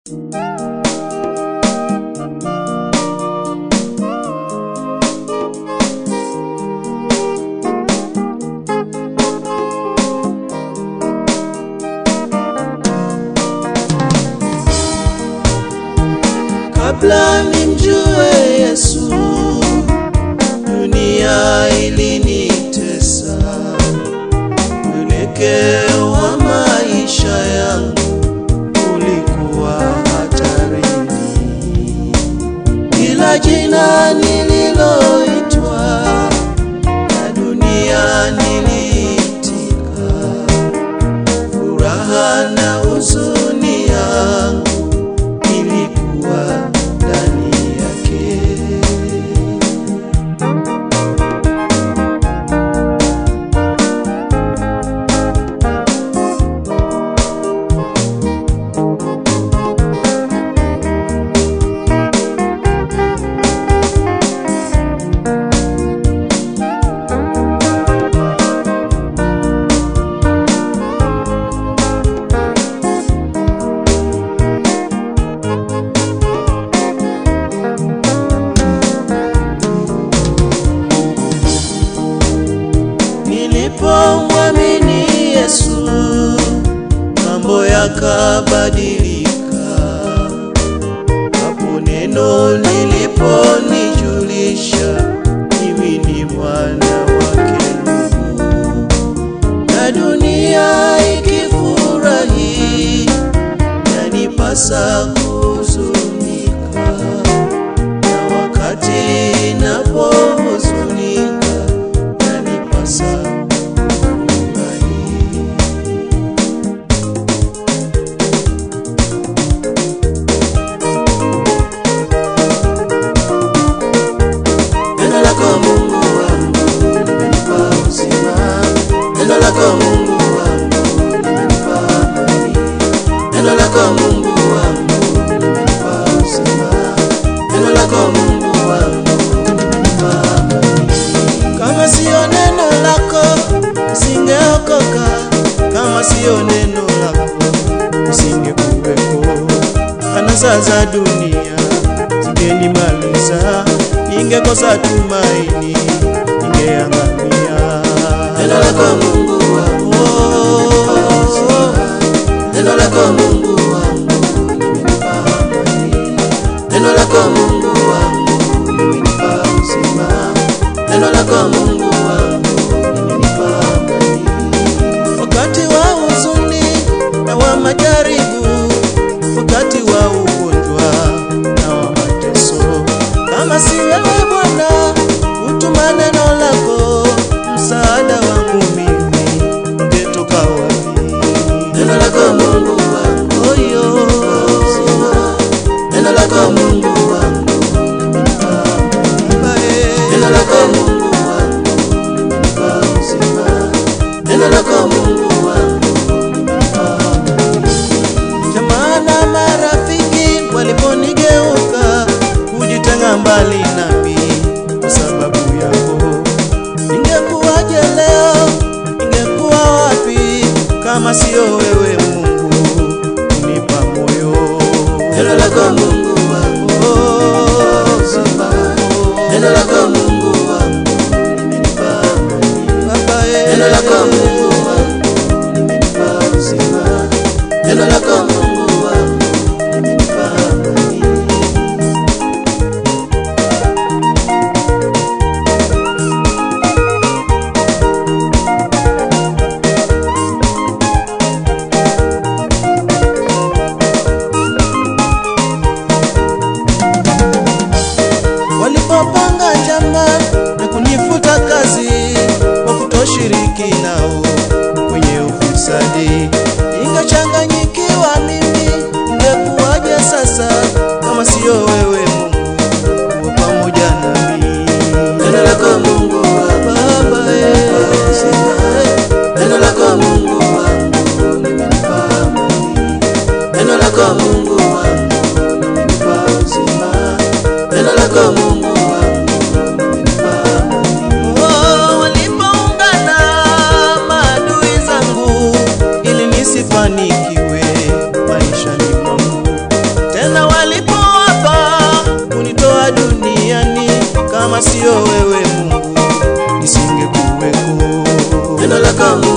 kabla nimjue Yesu, dunia ilinitesa. Mwelekeo wa maisha yangu ulikuwa hatarini. Kila jina nililoitwa na dunia niliitika, furaha na huzuni yangu ilikuwa ndani yake. Nilipomwamini Yesu, mambo yakabadilika. Hapo neno liliponijulisha mimi ni mwana wake Mungu, na dunia ikifurahi, yanipasa kuhuzunika, na wakati napohuzunika, yanipasa kufurahi. Neno lako Mungu wangu limenipa uzima, neno lako Mungu wangu limenipa amani, neno lako Mungu wangu limenipa uzima, neno lako Mungu wangu limenipa amani. Kama siyo neno lako nisingeokoka, kama siyo neno lako nisingekuwepo. Anasa za dunia zingenimaliza, ningekosa tumaini, ningeangamia. Neno lako Mungu wangu limenipa uzima, neno lako Mungu wangu limenipa amani, neno lako Mungu wangu limenipa uzima, neno lako Mungu wangu limenipa amani. Wakati wa huzuni na wa majaribu, wakati wa ugonjwa na wa mateso, kama si wewe Bwana, utuma neno lako, msaada wangu mimi ungetoka wapi? Neno lako Mungu wangu, oyo neno lako Mungu wangu limenipa amani. Neno lako Mungu wangu limenipa uzima, neno lako Mungu wangu limenipa amani. Jamaa na marafiki waliponigeuka kujitenga mbali nami kwa sababu yako, ningekuwaje leo? Ningekuwa wapi kama sio wewe Mungu unipa moyo? Neno lako Mungu wangu, Baba, neno lako Mungu wangu limenipa amani. Baba, neno lako Mungu wangu limenipa uzima, neno lako Mungu wangu limenipa amani. walipopanga njama na kunifuta kazi kwa kutoshiriki nao kwenye ufisadi. Ningechanganyikiwa mimi, ingekuwaje sasa kama siyo wewe Mungu uwe pamoja nami? Neno lako Mungu wa Baba, eh, neno lako Mungu wangu limenipa amani, neno lako Mungu wangu limenipa uzima, neno lako Mungu wangu limenipa amani. Oh, walipoungana maadui zangu ili nisifanikiwe maishani mwangu, kama sio wewe Mungu nisingekuweko. Neno lako